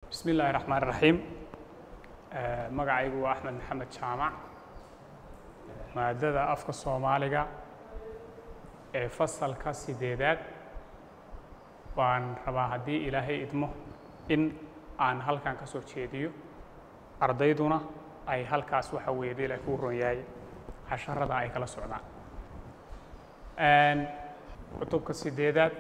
bismi illaahi raxmaan raxiim magacaygu waa axmed maxamed jaamac maadada afka soomaaliga ee fasalka sideedaad waan rabaa haddii ilaahay idmo in aan halkan ka soo jeediyo ardayduna ay halkaas waxa weeye dee ilaahay kuu ron yahay casharada ay kala socdaan cutubka sideedaad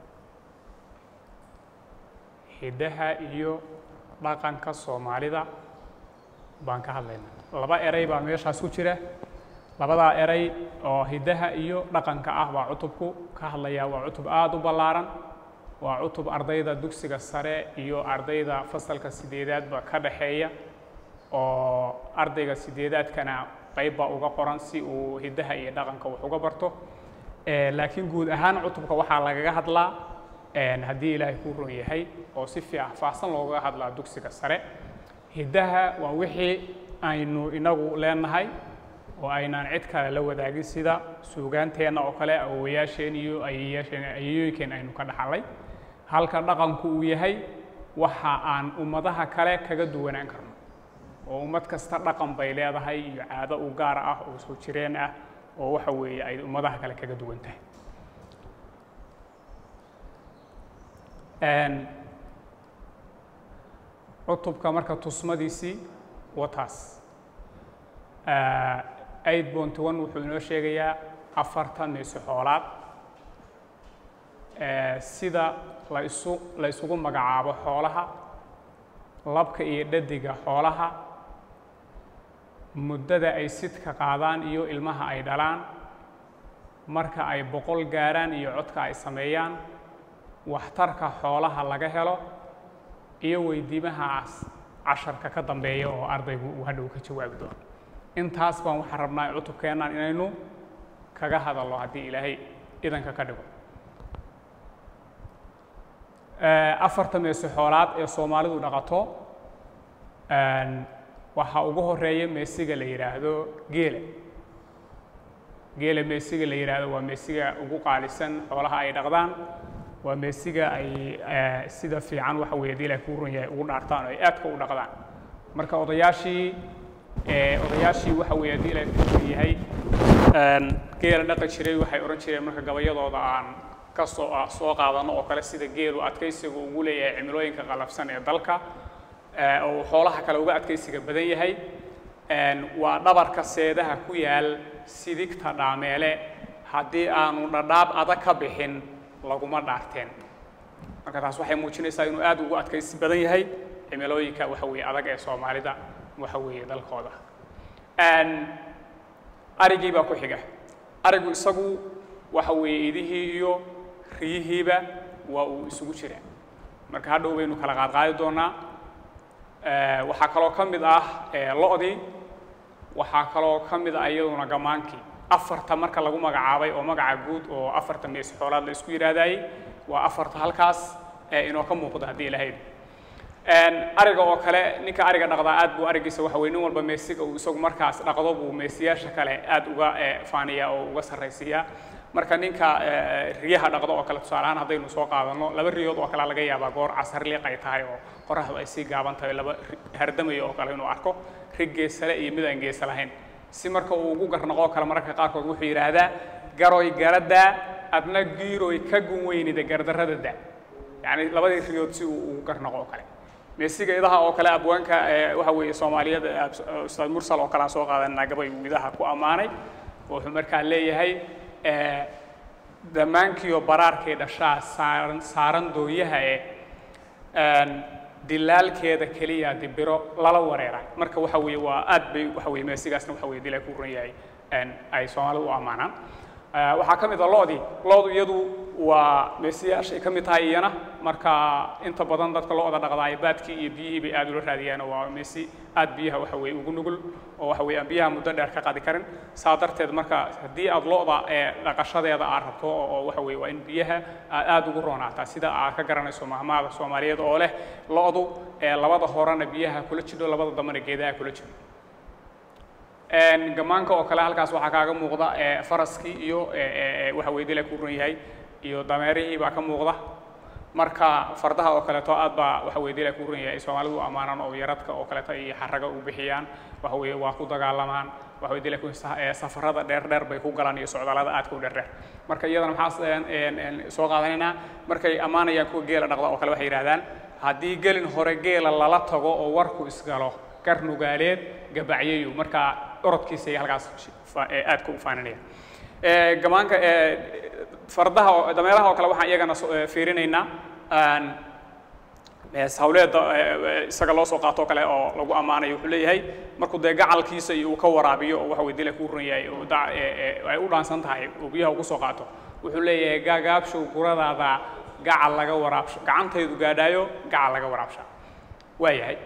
hiddaha iyo dhaqanka soomaalida baan ka hadlaynaa laba eray baa meeshaas ku jira labadaa eray oo hiddaha iyo dhaqanka ah baa cutubku ka hadlayaa waa cutub aada u ballaaran waa cutub ardayda dugsiga sare iyo ardayda fasalka sideedaadba ka dhaxeeya oo ardayga sideedaadkana qayb baa uga qoran si uu hiddaha iyo dhaqanka wax uga barto laakiin guud ahaan cutubka waxaa lagaga hadlaa haddii ilaahay kuu ron yahay oo si faahfaahsan loogaga hadlaa dugsiga sare hiddaha waa wixii aynu inagu leenahay oo aynaan cid kale la wadaagin sida suugaanteenna oo kale awowayaasheen iyo ayeyaasheen ayeyooyinkeen aynu ka dhaxalay halka dhaqanku uu yahay waxa aan ummadaha kale kaga duwanaan karno oo ummad kasta dhaqan bay leedahay iyo caado u gaar ah oo soo jireen ah oo waxa weeye ay ummadaha kale kaga duwan tahay cutubka marka tusmadiisii wataas aid bonty one wuxuu inoo sheegayaa afartan meesi xoolaad sida la isu la isugu magacaabo xoolaha labka iyo dhadiga xoolaha muddada ay sidka qaadaan iyo ilmaha ay dhalaan marka ay boqol gaaraan iyo codka ay sameeyaan waxtarka xoolaha laga helo iyo weydiimahaas casharka ka dambeeya oo ardaygu uu hadhow ka jawaabi doono intaas baan waxaan rabnaa cutubkeennan inaynu kaga hadalno haddii ilaahay idanka ka dhigo afarta meesi xoolaad ee soomaalidu dhaqato waxaa ugu horeeya meesiga la yidhaahdo geela geela meesiga la yidhaahdo waa meesiga ugu qaalisan xoolaha ay dhaqdaan waa meesiga ay sida fiican waxa weeye dii ilahay kuu ron yahay ugu dhaartaan oo ay aadka u dhaqdaan marka odayaashii odayaashii waxa weeye haddii ilahay kuu ron yahay geela dhaqi jiray waxay odhan jireen marka gabayadooda aan ka soo soo qaadano oo kale sida geelu adkaysiga ugu leeyahay cimilooyinka qalafsan ee dalka oo xoolaha kale uga adkaysiga badan yahay waa dhabarka seedaha ku yaal sidigta dhaameele haddii aanu dhadhaab adag ka bixin laguma dhaarteen marka taas waxay muujinaysaa inuu aad ugu adkaysi badan yahay cimilooyinka waxa weeye adag ee soomaalida waxa weeye dalkooda arigii baa ku xiga arigu isagu waxa weeye idihii iyo riyihiiba waa uu isugu jiraa marka hadhow baynu kala qaadqaadi doonaa waxaa kaloo ka mid ah lo-dii waxaa kaloo ka mid ah iyaduna gamaankii afarta marka lagu magacaabay oo magaca guud oo afarta meesi xoolaad la isku yidhaahdaayey waa afarta halkaas inoo ka muuqda haddii ilahayd ariga oo kale ninka ariga dhaqdaa aad buu arigiisa waxa weye nin walba meesiga uu isagu markaas dhaqdo buu meesiyaasha kale aad uga faaniyaa oo uga sarraysiiyaa marka ninka riyaha dhaqdo oo kale tusaale ahaan haddaynu soo qaadanno laba riyood oo kale laga yaabaa goor casar liiq ay tahay oo qoraxdu ay sii gaaban tahay laba hardamayo oo kale inuu arko rig geesale iyo mid aan geesa lahayn si marka uu ugu garnaqoo kale mararka qaarkood wuxuu yidhaahdaa garoy garadaa adna giiroy ka gun weynida gardarrada da yacni labadii riyood si uu ugu garnaqo oo kale meesiga idaha oo kale abwaanka waxa weeye soomaaliyada ustaad mursal oo kale aan soo qaadanaa gabay uu idaha ku ammaanay wuxuu markaa leeyahay dhammaankiioo baraarkay dhashaa saaran saaran dooyaha ee dilaalkeeda keliya dibiro lala wareeray marka waxa weeye waa aad bay waxa weye meesigaasna waxa weye dilaa ku ran yahay ay soomaalidu u ammaanaan waxaa ka mid a lo-dii lo-du iyadu waa meesiyaashay ka mid tahay iyana marka inta badan dadka lo-da dhaqdaay baadkii iyo biyihii bay aad ula raadiyaan oo waa meesi aad biyaha waxa weye ugu nugul oo waxa weye aan biyaha muddo dheer ka qaadi karin saa darteed marka haddii aad lo-da ee dhaqashadeeda aad rabto oo waxa weye waa in biyaha aad aad ugu roonaataa sida aad ka garanayso mahmaada soomaaliyeed oo leh lo-du ee labada horena biyaha kula jidho labada dambena geedaha kula jiro gamaanka oo kale halkaas waxaa kaaga muuqda faraskii iyo waxa weye dila ku ran yahay iyo dameerihii baa ka muuqda marka fardaha oo kaleeto aad baa waxa weye dila ku runaya ay soomaalidu u ammaanaan oo yaradka oo kaleeto iyo xaraga u bixiyaan waxa weeye waa ku dagaalamaan waxa weye dila ku safarada dheer dheer bay ku galaan iyo socdaalada aadka u dheer dheer marka iyadana maxaa soo qaadanaynaa markay ammaanayaan kuwa geela dhaqda oo kale waxay yidhahdaan haddii gelin hore geela lala tago oo warku isgalo garnugaaleed gabacyayu marka orodkiisa iyo halkaas aadka u faaninaya gamaanka fardaha dameeraha oo kale waxaan iyagana fiirinaynaa hawleeda isaga loo soo qaato kale oo lagu ammaanayo wuxuu leeyahay markuu dee gacalkiisa iyo uu ka waraabiyo oo waxa weye dila ku ran yahay ay u dhaansan tahay oo biyaha uu kusoo qaato wuxuu leeyahay gaagaabshow guradaada gacal laga waraabsho gacantaydu gaadhaayo gacal laga waraabsha waayahay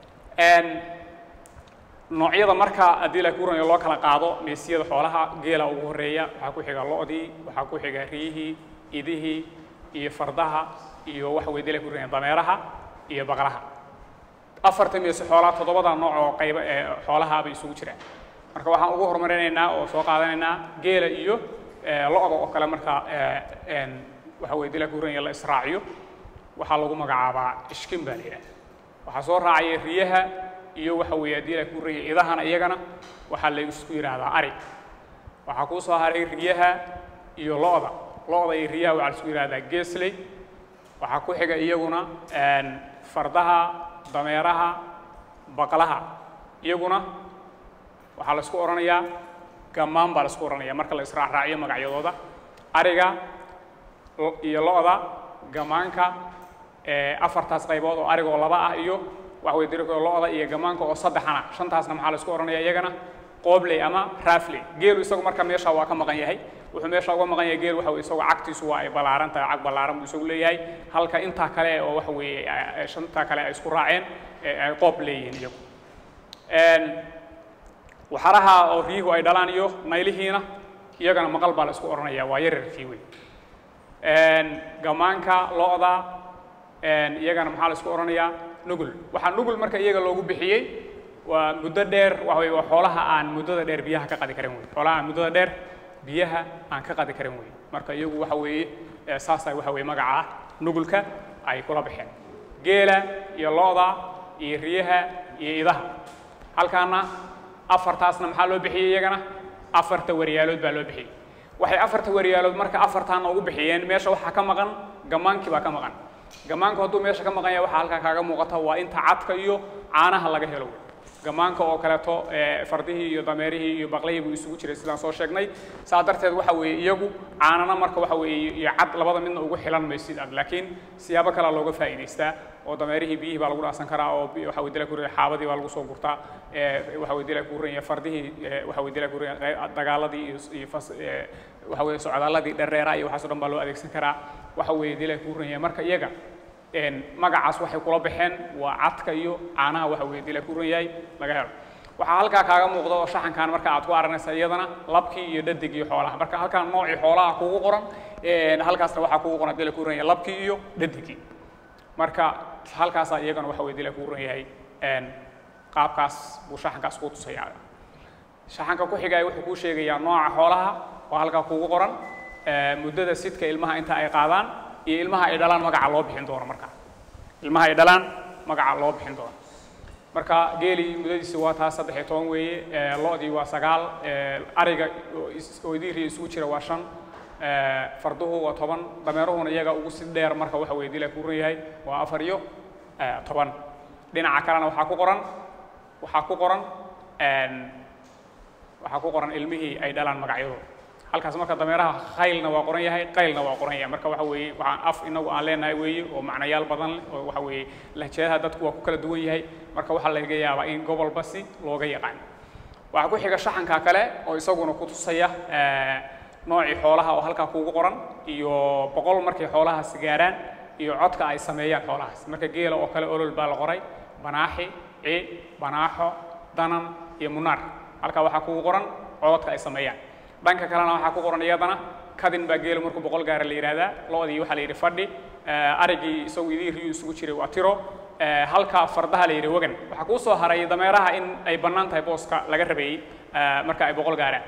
noocyada marka haddii la kuranyo loo kala qaado meesiyada xoolaha geela ugu horeeya waxaa ku xiga lo-dii waxaa ku xiga riyihii idihii iyo fardaha iyo waxa weye dila kuranya dameeraha iyo baqlaha afarta meesi xoolaha toddobada nooc oo qayba ee xoolaha bay isugu jiraan marka waxaan ugu horumarinaynaa oo soo qaadanaynaa geela iyo lo-da oo kale marka waxa weye dila kuranya la israaciyo waxaa lagu magacaabaa ishkin baa la yidhaha waxaa soo raacaya riyaha iyo waxa weeye haddii la ku raya idahana iyagana waxaa la isku yidhaahdaa ari waxaa kuu soo haray riyaha iyo lo-da lo-da iyo riyaha waxaa la isku yidhahdaa geesley waxaa ku xiga iyaguna fardaha dameeraha baqlaha iyaguna waxaa la isku odhanayaa gammaan baa la isku odhanaya marka la israacraaciyo magacyadooda ariga iyo lo-da gamaanka afartaas qaybood oo arigoo laba ah iyo waxa weye diriko lo-da iyo gamaanka oo saddexana shantaasna maxaa la isku odhanaya iyagana qoobley ama raafley geelu isagu marka meesha waa ka maqan yahay wuxuu meesha uga maqan yahay geel waxa weye isagoo cagtiisu waa ay ballaaran tahay cag ballaaran buu isagu leeyahay halka intaa kale oo waxa weeye shantaa kale ay isku raaceen ay qoob leeyihiin iyagu waxaraha oo riyuhu ay dhalaan iyo naylihiina iyagana maqal baa la isku odhanaya waa yararkii wey gamaanka lo-da iyagana maxaa la isku odhanayaa nugul waxaa nugul marka iyaga loogu bixiyey waa muddo dheer waxa weye waa xoolaha aan muddada dheer biyaha ka qadi karin wey xoolaha aan muddada dheer biyaha aan ka qadi karin wey marka iyagu waxa weeye saasa waxa weye magaca ah nugulka ay kula baxeen geela iyo lo-da iyo riyaha iyo idaha halkaana afartaasna maxaa loo bixiyey iyagana afarta waryaalood baa loo bixiyey waxay afarta waryaalood marka afartaana ugu bixiyeen meesha waxaa ka maqan gamaankii baa ka maqan gamaanka hadduu meesha ka maqan yahay waxaa halkaa kaaga muuqata waa inta cadka iyo caanaha laga helo wey gamaanka oo kaleeto fardihii iyo dameerihii iyo baqlihii buu isugu jiray sidaan soo sheegnay saa darteed waxa weeye iyagu caanana marka waxa weeye iyo cad labada midna ugu xilan maysid ad laakiin siyaabo kalea looga faa'iidaystaa oo dameerihii biyihii baa lagu dhaasan karaa oo waxa weye dila kuraya xaabadii baa lagu soo gurtaa waxa weye dila kuraya fardihii waxa weye dila kuraya dagaaladii iyo iyo fas waxa weye socdaaladii dhereera iyo waxaas o dhan baa loo adeegsan karaa waxa weeye dila kuraya marka iyaga magacaas waxay kula baxeen waa cadka iyo caanaha waxa weye dila ku ran yahay laga helo waxaa halkaa kaaga muuqda oo shaxankan marka aad ku aranaysa iyadana labkii iyo dhadig iyo xoolaha marka halkaan noocii xoolaha kugu qoran halkaasna waxaa kugu qoran dila ku ran yahay labkii iyo dhadigii marka halkaasaa iyagana waxa weye dila ku ran yahay qaabkaas buu shaxankaas kuu tusaya shaxanka ku xigaya wuxuu kuu sheegayaa nooca xoolaha oo halkaa kugu qoran muddada sidka ilmaha inta ay qaadaan iyo ilmaha ay dhalaan magaca loo bixin doono marka ilmaha ay dhalaan magaca loo bixin doono marka geelii muddadiisi waa taa saddex iyo toban weeye lo-dii waa sagaal ariga oo idiiriya isugu jira waa shan farduhu waa toban dameeruhuna iyaga ugu si dheer marka waxa weye dila ku ran yahay waa afar iyo toban dhinaca kalena waxaa ku qoran waxaa ku qoran waxaa ku qoran ilmihii ay dhalaan magacyadooda halkaas marka dameeraha khaylna waa qoran yahay qaylna waa qoran yahay marka waxa weeye waxaan af inagu aan leenahay weeye oo macnayaal badan leh oo waxa weeye lahjeedaha dadku waa ku kala duwan yahay marka waxaa laga yaabaa in gobolba si looga yaqaan waxaa ku xiga shaxanka kale oo isaguna ku tusaya noocii xoolaha oo halkaa kuugu qoran iyo boqol markay xoolahaasi gaaraan iyo codka ay sameeyaan xoolahaas marka geela oo kale olol baa la qoray banaaxi ci banaaxo danan iyo munaar halkaa waxaa kuugu qoran cododka ay sameeyaan dhanka kalena waxaa ku qoran iyadana kadin baa geelu markuu boqol gaara la yidhahdaa lo-dii waxaa la yidhi fadhi arigii isagu idii riyu isugu jiray waa tiro halka fardaha la yidhi wagan waxaa kuu soo haray dameeraha in ay bannaan tahay booska laga rabeeyey marka ay boqol gaaraan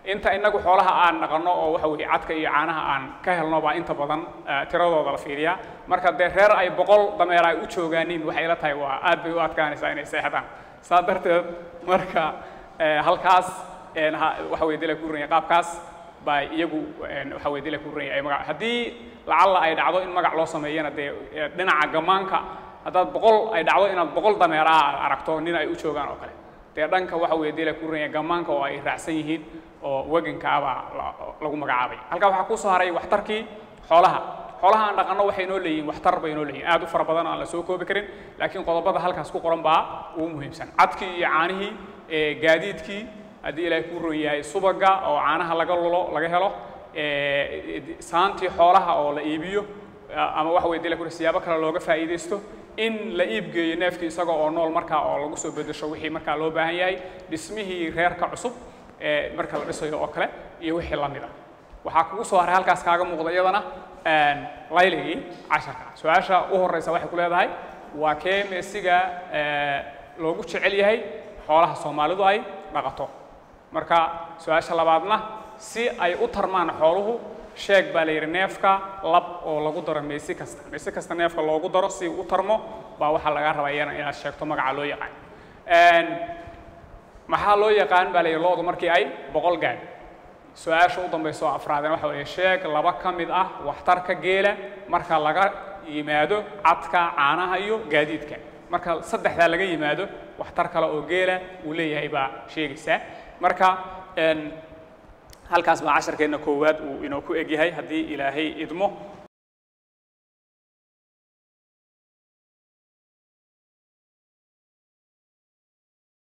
inta inagu xoolaha aan dhaqanno oo waxa weeye cadka iyo caanaha aan ka helno baa inta badan eh, tiradooda la fiiriyaa marka dee reer ay boqol dameer ay u joogaanin waxay la tahay waa aad bay u adkaanaysaa inay seexdaan saa darteed marka eh, halkaas een, ha- waxa weye dila ku ranya qaabkaas baa iyagu een, waxa weye dila ku ranya ay magac haddii lacalla ay dhacdo in magac loo sameeyana dee eh, dhinaca gammaanka haddaad boqol ay dhacdo inaad boqol dameeraha aad aragto nin ay u joogaan oo kale dee dhanka waxa weeye dila ku ranya gammaanka oo ay raacsan yihiin oo wegankaabaa la- lagu magacaabay halkaa waxaa kusoo haray waxtarkii xoolaha xoolaha aan dhaqanno waxay noo leeyihiin waxtar bay noo leeyihin aad u fara badan oo aan la soo koobi karin laakiin qodobada halkaas ku qoran baa ugu muhiimsan cadkii iyo caanihii ee gaadiidkii haddii ilaahay kuu ron yahay subaga oo caanaha laga lulo laga helo ee, saantii xoolaha oo la iibiyo ama waxa weye dila kuri siyaabo kale looga faa'iidaysto in la iibgeeyo neefkii isaga oo nool markaa oo lagu soo bedesho wixii markaa loo baahan yahay dhismihii reerka cusub ee marka la dhisayo oo kale iyo wixii la mid a waxaa kugu soo haray halkaas kaaga muuqda iyadana een, layligii casharka su-aasha u horeysa waxay ku leedahay waa kee meesiga ee, loogu jecel yahay xoolaha soomaalidu ay dhaqato marka su-aasha labaadna si ay u tarmaan xooluhu sheeg baa la yidhi neefka lab oo lagu daro meesi kasta meesi kasta neefka loogu daro si uu u tarmo baa waxaa laga rabaa iyana inaad sheegto magaca loo yaqaan Een, maxaa loo yaqaan baa la yidhi loodu markii ay boqol gaadh su-aasha u dambaysa oo afraadeen waxa weeye sheeg laba ka mid ah waxtarka geela marka laga yimaado cadka caanaha iyo gaadiidka marka saddexdaa laga yimaado waxtar kale oo geela uu leeyahay baa sheegaysaa marka een, halkaas baa casharkeenna koowaad uu inoo ku egyahay haddii ilaahay idmo